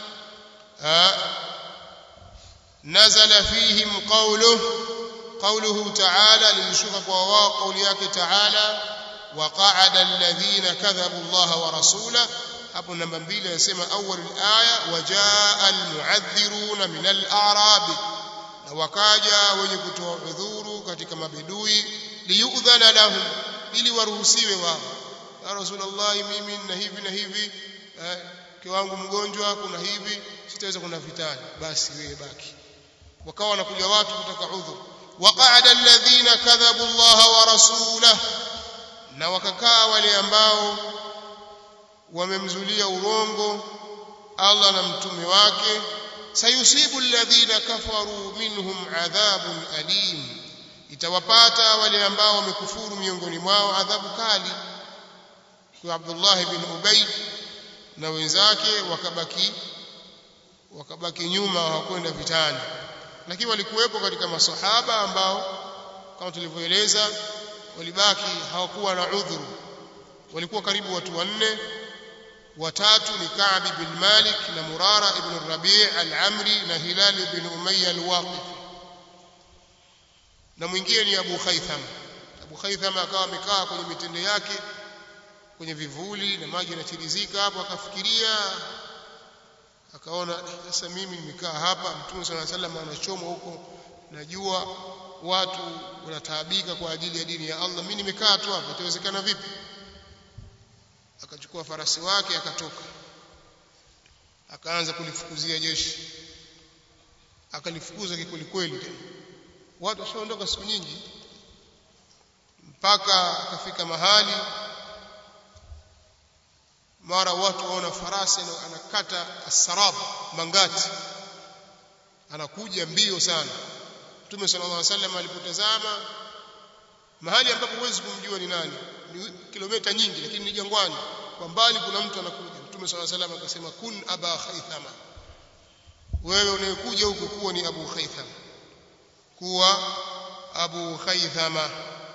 nazala fihim qawluhu قوله تعالى للشوك وواو قولياك تعالى وقعد الذين كذبوا الله ورسوله hapo namba mbili anasema awwal alaya wajaa almu'adhdhiruna min al-a'rab na wakaja wenye kutoa udhuru katika mabedui liyudhana lahum ili waruhusiwe wao ya rasulullah mimi na hivi na hivi eh, kiwangu mgonjwa kuna hivi sitaweza kuna vitani basi wewe baki wakawa wanakuja watu kutaka udhuru waqa'ada alladhina kadhabu Allah wa rasulahu na wakakaa wale ambao wamemzulia urongo Allah na mtume wake sayusibu alladhina kafaru minhum adhabun alim itawapata wale ambao wamekufuru miongoni mwao adhabu kali kwa Abdullah bin Ubay na wenzake wakabaki wakabaki nyuma hawakwenda vitani lakini walikuwepo katika masahaba ambao kama tulivyoeleza walibaki hawakuwa na udhuru walikuwa karibu watu wanne watatu ni Ka'b bin Malik na Murara ibn Rabi' al-Amri na Hilal ibn Umayya al-Waqif na mwingine ni Abu Khaytham Abu Khaytham akawa amekaa kwenye mitende yake kwenye vivuli na maji yanatirizika hapo akafikiria akaona sasa mimi nimekaa hapa Mtume صلى الله عليه وسلم anachomwa huko najua watu wanataabika kwa ajili ya dini ya Allah mimi nimekaa tu hapa itawezekana vipi akachukua farasi wake akatoka akaanza kulifukuzia jeshi akalifukuza kikweli kweli tena watu washaondoka siku nyingi mpaka akafika mahali mara watu waona farasi anakata asarab mangati anakuja mbio sana Mtume sallallahu alaihi wasallam alipotazama mahali ambapo huwezi kumjua ni nani ni kilomita nyingi lakini ni jangwani kwa mbali kuna mtu anakuja Mtume sallallahu alaihi wasallam akasema kun aba khaythama wewe unayekuja huku kuwa ni Abu Khaythama kuwa Abu Khaythama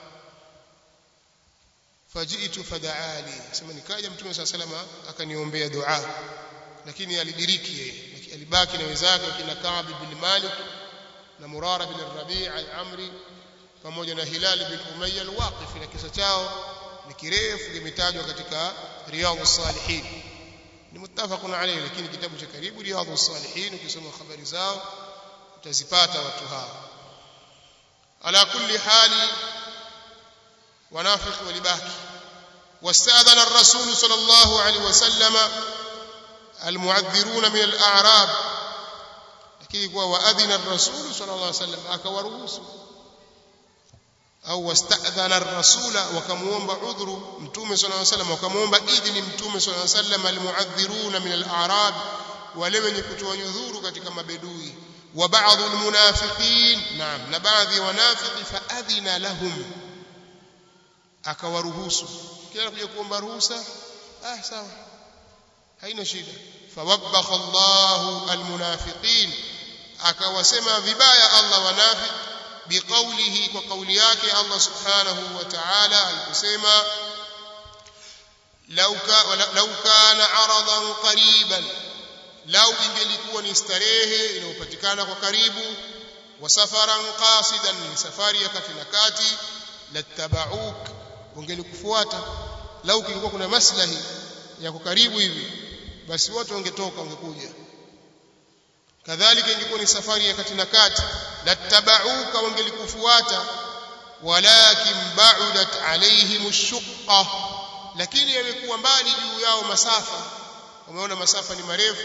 fajitu fadaali sema nikaja Mtume sallallahu alaihi wasallam akaniombea dua lakini alidiriki yeye alibaki na wenzake kina Ka'b bin Malik na Murara bin Rabi' al-Amri pamoja na Hilal bin Umayya al-Waqif na kisa chao ni kirefu kimetajwa katika Riyadhus Salihin ni muttafaqun alayhi lakini kitabu cha karibu Riyadhus Salihin ukisoma habari zao utazipata watu hao ala kulli hali wanafiki walibaki واستأذن الرسول صلى الله عليه وسلم المعذرون من الأعراب lakini kwa waadhina ar-rasul sallallahu alaihi wasallam akawaruhusu au wasta'dhana ar-rasula wakamuomba udhuru mtume sallallahu alaihi wasallam wakamuomba idhni mtume sallallahu alaihi wasallam almu'adhiruna min al-a'rab wale wenye kutoa nyudhuru katika mabedui wa ba'dhu al-munafiqin naam na baadhi ya wanafiki fa'adhina lahum akawaruhusu kila kuja kuomba ruhusa ah sawa haina shida fawabakha Allahu almunafiqin akawasema vibaya Allah wanafiq biqaulihi kwa kauli yake Allah subhanahu wa ta'ala alikusema law kana aradan qariban lau ingelikuwa ni starehe inayopatikana kwa karibu wa safaran qasidan ni safari ya kati na kati lattaba'uk wangelikufuata lau kilikuwa kuna maslahi ya kukaribu hivi basi watu wangetoka wangekuja kadhalika ingekuwa ni safari ya kati na kati lattabauka wangelikufuata walakin ba'udat alaihim ash-shuqqa lakini yamekuwa mbali juu yao masafa wameona masafa ni marefu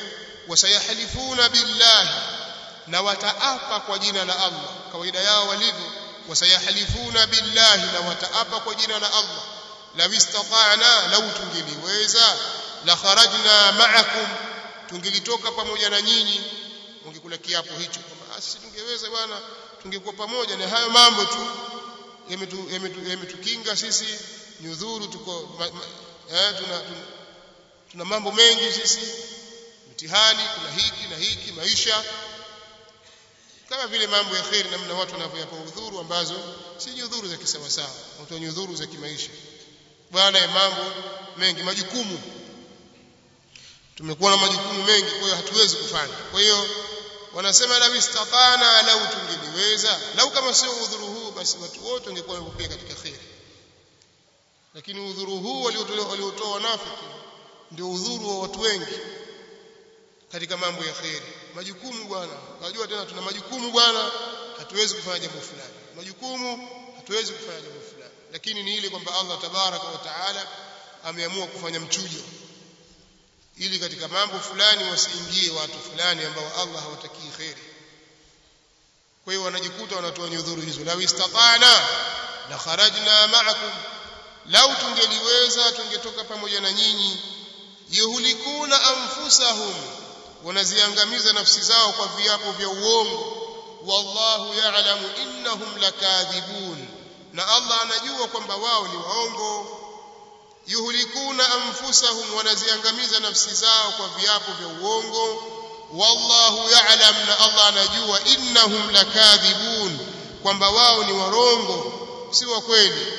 wasayahlifuna billahi na wataapa kwa jina la Allah kawaida yao walivyo wasayahlifuna billahi na wataapa kwa jina la Allah law istata'na law tungeliweza la kharajna ma'akum tungelitoka pamoja na nyinyi ungekula kiapo hicho kwamba sisi tungeweza bwana tungekuwa pamoja na hayo mambo tu yametukinga sisi nyudhuru tuko ma, ma, eh, tuna, tuna, tuna mambo mengi sisi mtihani kuna hiki na hiki maisha kama vile mambo ya kheri namna watu wanavyoyapa udhuru ambazo si nyudhuru za kisawasawa watu wa nyudhuru za kimaisha bwana ya mambo mengi majukumu tumekuwa na majukumu mengi kwa hiyo hatuwezi kufanya kwa hiyo wanasema lau istatana lau tungeliweza lau kama sio udhuru huu basi watu wote wangekuwa wamepokea katika kheri lakini udhuru huu waliotoa wanafiki ndio udhuru wa watu wengi katika mambo ya kheri majukumu bwana unajua tena tuna majukumu bwana hatuwezi kufanya jambo fulani majukumu hatuwezi kufanya jambo fulani lakini ni ile kwamba Allah tabaraka wa taala ameamua kufanya mchujo ili katika mambo fulani wasiingie watu fulani ambao Allah hawatakii kheri kwa hiyo wanajikuta wanatoa nyudhuru hizo law istata'na la kharajna ma'akum lau tungeliweza tungetoka pamoja na nyinyi yuhlikuna anfusahum wanaziangamiza nafsi zao kwa viapo vya uongo wallahu ya'lamu innahum lakadhibun na Allah anajua kwamba wao ni waongo yuhlikuna anfusahum wanaziangamiza nafsi zao kwa viapo vya uongo wallahu ya'lam na Allah anajua innahum lakadhibun kwamba wao ni warongo si wa kweli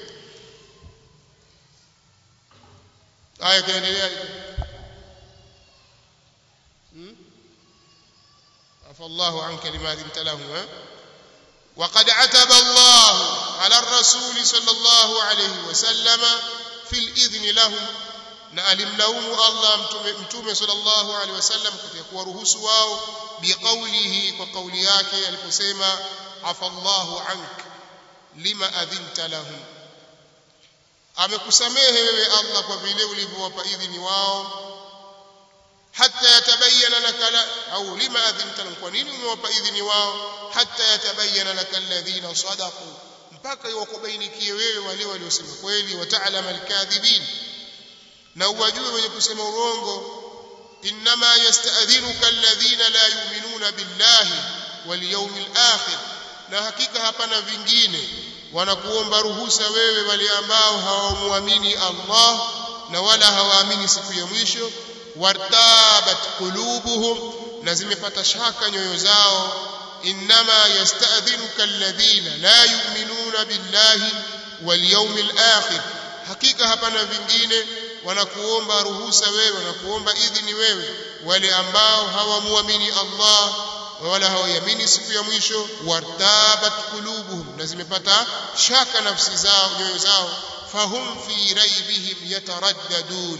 aya kaendelea عفى الله عنك لما ذنت له وقد عتب الله على الرسول صلى الله عليه وسلم في الإذن لهم na alimlaumu Allah mtume mtume sallallahu alaihi wasallam katika kuwaruhusu wao biqaulihi kwa kauli yake aliposema afallahu ank lima adhinta lahum amekusamehe wewe Allah kwa vile ulivyowapa idhini wao hatta yatabayyana laka la au lima adhinta lahum kwa nini umewapa idhini wao hatta yatabayyana laka alladhina sadaqu mpaka iwakubainikie wewe wale waliosema kweli wata'lam alkadhibin na uwajue wenye kusema urongo inma yasta'dhinuka alladhina la yu'minuna billahi wal yawmil akhir na hakika hapana vingine wanakuomba ruhusa wewe wale ambao hawamwamini Allah na wala hawaamini siku ya mwisho wartabat qulubuhum na zimepata shaka nyoyo zao inma yasta'dhinuka alladhina la yu'minuna billahi wal yawmil akhir hakika hapana vingine wanakuomba ruhusa wewe wanakuomba idhini wewe wale ambao hawamuamini Allah wala hawaiamini siku ya mwisho wartabat qulubuhum na zimepata shaka nafsi zao nyoyo zao fahum fi raibihim yataraddadun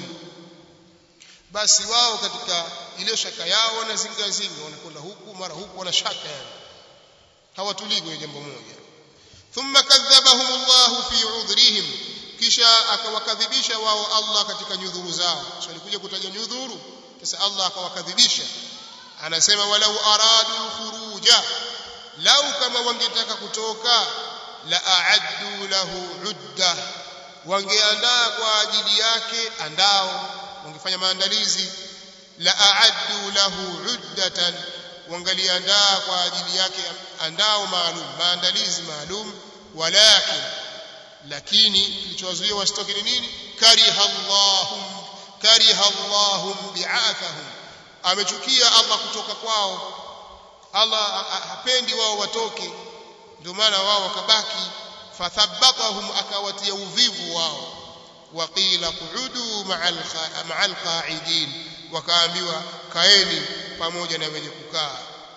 basi wao katika ile shaka yao wanazingazinga wanakwenda huku mara huku wana shaka yani hawatulii kwenye jambo moja thumma kadhabahum Allah fi udhrihim kisha akawakadhibisha wao Allah katika nyudhuru zao so alikuja kutaja nyudhuru sasa Allah akawakadhibisha anasema walau aradu khuruja lau kama wangetaka kutoka la a'addu lahu udda wangeandaa kwa ajili yake andao wangefanya maandalizi la a'addu lahu uddatan wangaliandaa kwa ajili yake andao maalum maandalizi maalum walakin lakini kilichowazuia wasitoke ni nini kariha Allahum kariha Allahum bi'athahum amechukia Allah kutoka kwao Allah hapendi wao watoke ndio maana wao wakabaki fathabbatahum akawatia uvivu wao waqila qu'udu ma'al qa'idin wakaambiwa kaeni pamoja na wenye kukaa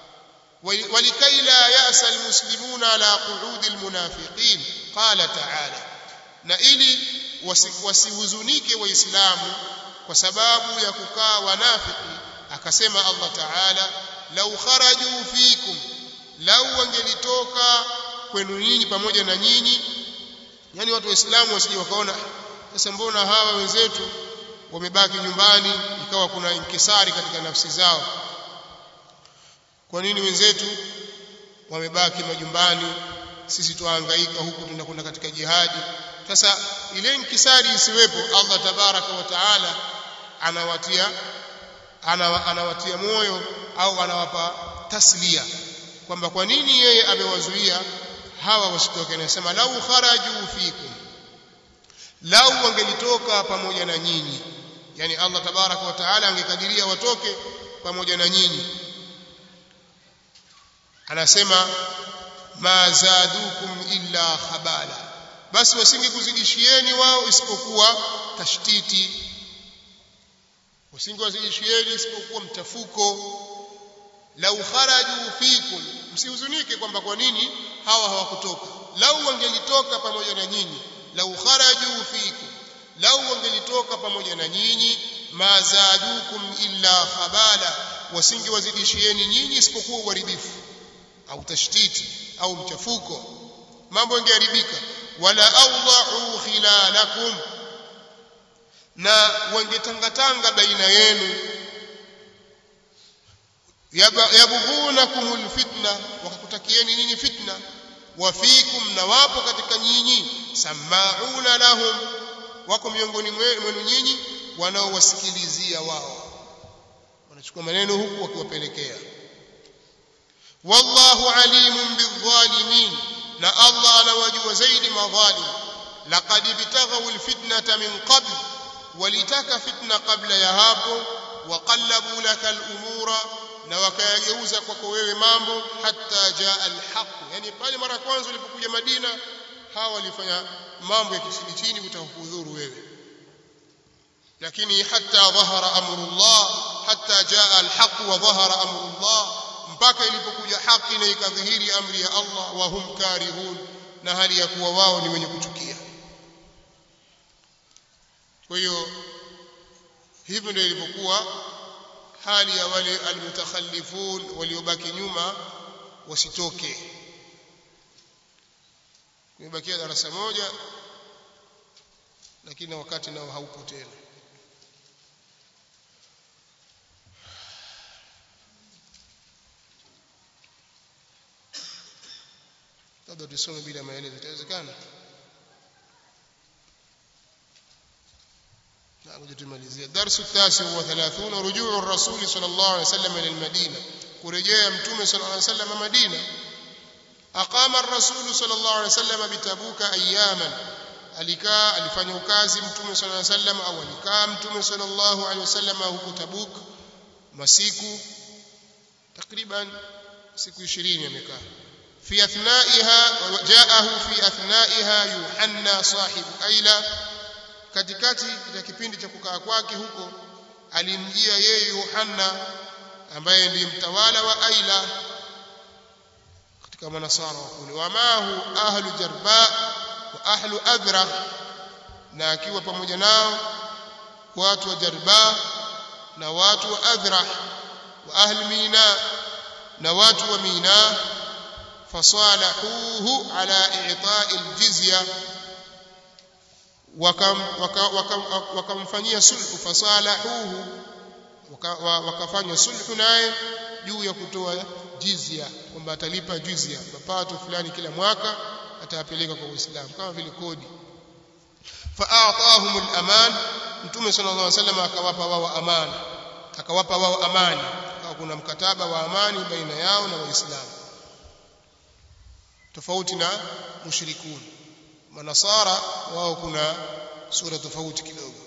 ولكي لا يأس المسلمون على قعود المنافقين قال تعالى na ili wasihuzunike waislamu kwa sababu ya kukaa wanafiki akasema Allah Taala lau kharaju fikum lau wangelitoka kwenu nyinyi pamoja na nyinyi yani watu waislamu wasije wakaona sasa mbona hawa wenzetu wamebaki nyumbani ikawa kuna inkisari katika nafsi zao kwa nini wenzetu wamebaki majumbani sisi tuhangaika huku tunakwenda katika jihadi sasa ile inkisari isiwepo Allah tabaraka wa taala anawatia anawa, anawatia moyo au anawapa taslia kwamba kwa nini yeye amewazuia hawa wasitoke anasema lau kharaju fikum lau wangelitoka pamoja na nyinyi yani Allah tabaraka wa taala angekadiria watoke pamoja na nyinyi anasema ma zadukum illa khabala basi wasingekuzidishieni wao isipokuwa tashtiti wasingewazidishieni isipokuwa mtafuko lau kharaju fikum msihuzunike kwamba kwa nini hawa hawakutoka lau wangelitoka pamoja na nyinyi lau kharaju fikum lau wangelitoka pamoja na nyinyi ma zadukum illa khabala wasingewazidishieni nyinyi isipokuwa uharibifu au tashtiti au mchafuko mambo yangeharibika wala awda'u khilalakum na wangetangatanga baina yenu yabghunakum alfitna wakakutakieni nyinyi fitna wa fikum na wapo katika nyinyi samauna lahum wako miongoni mwenu nyinyi wanaowasikilizia wao wanachukua maneno huku wakiwapelekea wallahu alimun bidhalimin na Allah anawajua zaidi madhalim laqad ibtaghaw alfitnata min qabl walitaka fitna kabla ya hapo waqallabu laka alumura na wakayageuza kwako wewe mambo hatta jaa alhaq yani pale mara kwanza ulipokuja Madina hawa walifanya mambo ya kisidi chini kutakudhuru wewe lakini hatta dhahara amrullah hatta jaa alhaq wa dhahara amrullah mpaka ilipokuja haki na ikadhihiri amri ya Allah wa hum karihun na hali ya kuwa wao ni wenye kuchukia kwa hiyo hivyo ndio ilivyokuwa hali ya wale almutakhallifun waliobaki nyuma wasitoke kumebakia darasa moja lakini wakati nao haupo tena labda tusome bila maelezo itawezekana ngoja tumalizie darsu tasi wa 30 rujuu rasul sallallahu alaihi wasallam ila almadina kurejea mtume sallallahu alaihi wasallam madina aqama ar-rasul sallallahu alaihi wasallam bitabuka ayaman alikaa alifanya ukazi mtume sallallahu alaihi wasallam au alikaa mtume sallallahu alaihi wasallam huko tabuk masiku takriban siku 20 amekaa في أثنائها جاءه في أثنائها يوحنا صاحب أيلا katikati ya kipindi cha kukaa kwake huko alimjia yeye Yohana ambaye ndiye mtawala wa Aila katika manasara wa kule wamahu ahlu jarba wa ahlu adra na akiwa pamoja nao watu wa jarba na watu wa adra wa ahli mina na watu wa mina فصالحوه على إعطاء الجزية وكم وكم وكمفanyia sulhu fasalahuhu wakafanya sulhu naye juu ya kutoa jizya kwamba atalipa jizya mapato fulani kila mwaka atayapeleka kwa Uislamu kama vile kodi fa'atahum al-aman mtume sallallahu alaihi wasallam akawapa wao amani akawapa wao amani kuna mkataba wa amani baina yao na waislamu tofauti na mushrikun manasara wao kuna sura tofauti kidogo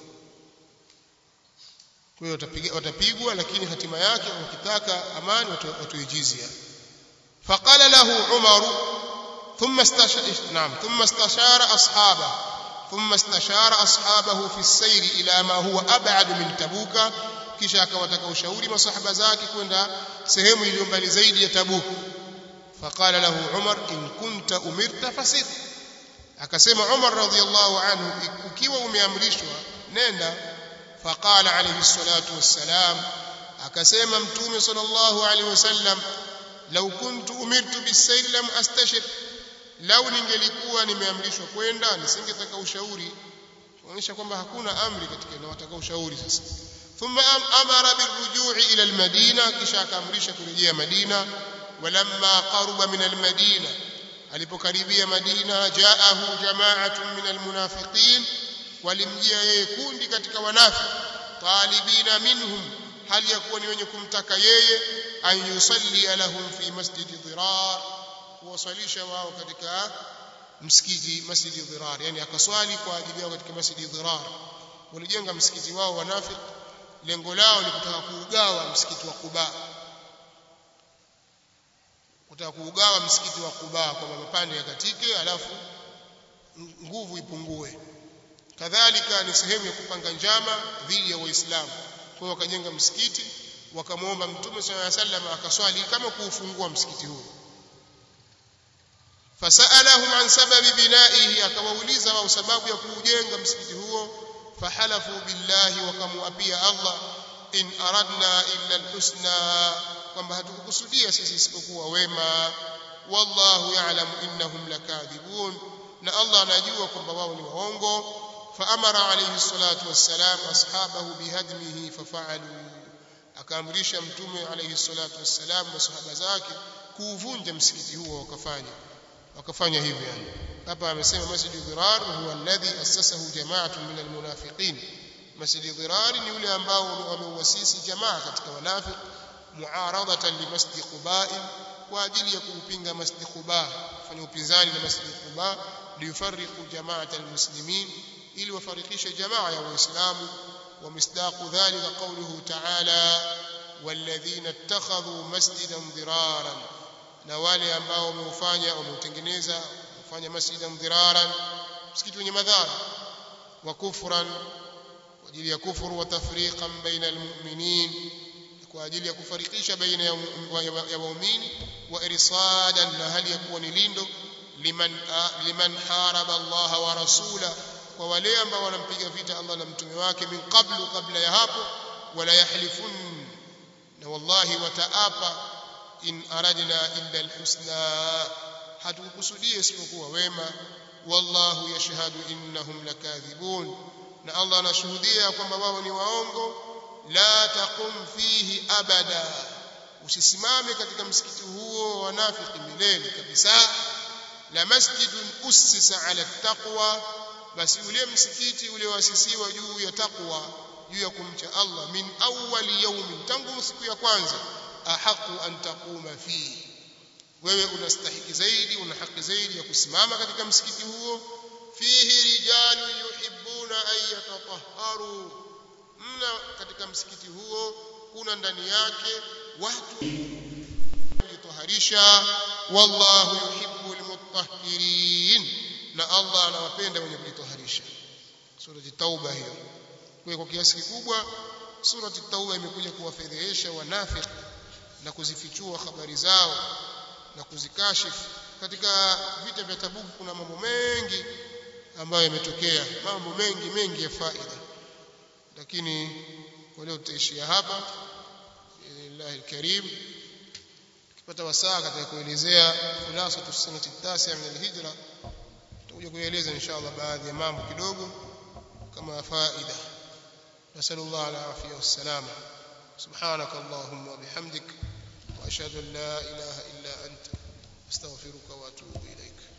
kwa hiyo watapigwa lakini hatima yake wakitaka amani watoe jizya faqala lahu umar ثم استشار نعم ثم استشار اصحابه ثم استشار اصحابه في السير الى ما هو ابعد من تبوك kisha akawataka ushauri masahaba zake kwenda sehemu iliyo mbali zaidi ya Tabuk فقال له عمر إن كنت أمرت فسر akasema Umar radhiallahu anhu ukiwa umeamrishwa nenda faqala alayhi salatu wassalam akasema mtume sallallahu alayhi wasallam law kuntu umirtu bisayr lam astashir law ningelikuwa nimeamrishwa kwenda nisingetaka ushauri kuonyesha kwamba hakuna amri katika na wataka ushauri sasa thumma amara birujui ila almadina kisha akaamrisha kurejea madina ولما قرب من المدينة alipokaribia Madina jaahu jama'atun min almunafiqin walimjia yeye kundi katika wanafiki talibina minhum hali ya kuwa ni wenye kumtaka yeye an yusalli lahum fi masjidi dhirar kuwaswalisha wao katika msikiti masjidi dhirar yani akaswali kwa ajili yao katika masjidi dhirar walijenga msikiti wao wanafiki lengo lao ni kutaka kuugawa msikiti wa Quba kutaka kuugawa msikiti wa Quba kwa mapande ya katike alafu nguvu ipungue kadhalika ni sehemu ya kupanga njama dhidi ya waislamu kwa hiyo wakajenga msikiti wakamwomba mtume sallallahu alaihi wasallam akaswali kama kuufungua msikiti huo fasalahum an sababi binaihi akawauliza wao sababu ya kuujenga msikiti huo fahalafu billahi wakamuapia Allah in aradna illa alhusna kwamba hatukukusudia sisi isipokuwa wema wallahu ya'lamu innahum lakadhibun na Allah anajua kwamba wao ni waongo faamara alayhi salatu wassalam ashabahu bihadmihi fafa'alu akaamrisha mtume alayhi salatu wassalam masahaba zake kuuvunja msikiti huo wakafanya wakafanya hivyo yani hapa amesema masjid dhirar huwa alladhi assasahu jama'atun min almunafiqin masjid dhirar ni yule ambao wameuasisi jamaa katika wanafiki muaradatan li masjid quba kwa ajili ya kuupinga masjid quba kufanya upinzani na masjid quba liyufarriqu jama'at almuslimin ili wafarikishe jamaa ya waislamu ومصداق ذلك قوله تعالى والذين اتخذوا مسجدا ضرارا na wale ambao wameufanya wameutengeneza kufanya masjidan dhiraran msikiti wenye madhara wa kufran kwa ajili ya kufuru wa tafriqan baina almu'minin kwa ajili ya kufarikisha baina ya waumini wa irsadan na hali ya kuwa ni lindo liman liman haraba Allah wa rasula kwa wale ambao wanampiga vita Allah na mtume wake min qablu kabla ya hapo wala yahlifun na wallahi wataapa in aradna illa alhusna hatukukusudia isipokuwa wema wallahu yashhadu innahum lakadhibun na Allah anashuhudia kwamba wao ni waongo la taqum fihi abada usisimame katika msikiti huo wanafiki milele kabisa la masjidun ussisa ala taqwa basi ule msikiti ulioasisiwa juu ya taqwa juu ya kumcha Allah min awwali yawmin tangu siku ya kwanza ahaqu an taquma fihi wewe unastahiki zaidi una haki zaidi ya kusimama katika msikiti huo fihi rijalu yuhibbuna an yatatahharu mna katika msikiti huo kuna ndani yake watu kujitaharisha wallahu yuhibbu almutahhirin na Allah anawapenda wenye kujitaharisha surati tauba hiyo kwa kwa kiasi kikubwa surati tauba imekuja kuwafedhehesha wanafiki na kuzifichua habari zao na kuzikashifu katika vita vya Tabuk kuna mambo mengi ambayo yametokea mambo mengi mengi ya faida lakini kwa leo tutaishia hapa billahi alkarim tukipata wasaa katika kuelezea khulasa tusanati tasi min alhijra tutakuja kueleza inshallah baadhi ya mambo kidogo kama faida نسأل الله العافية والسلامة سبحانك اللهم وبحمدك وأشهد أن لا إله إلا أنت أستغفرك وأتوب إليك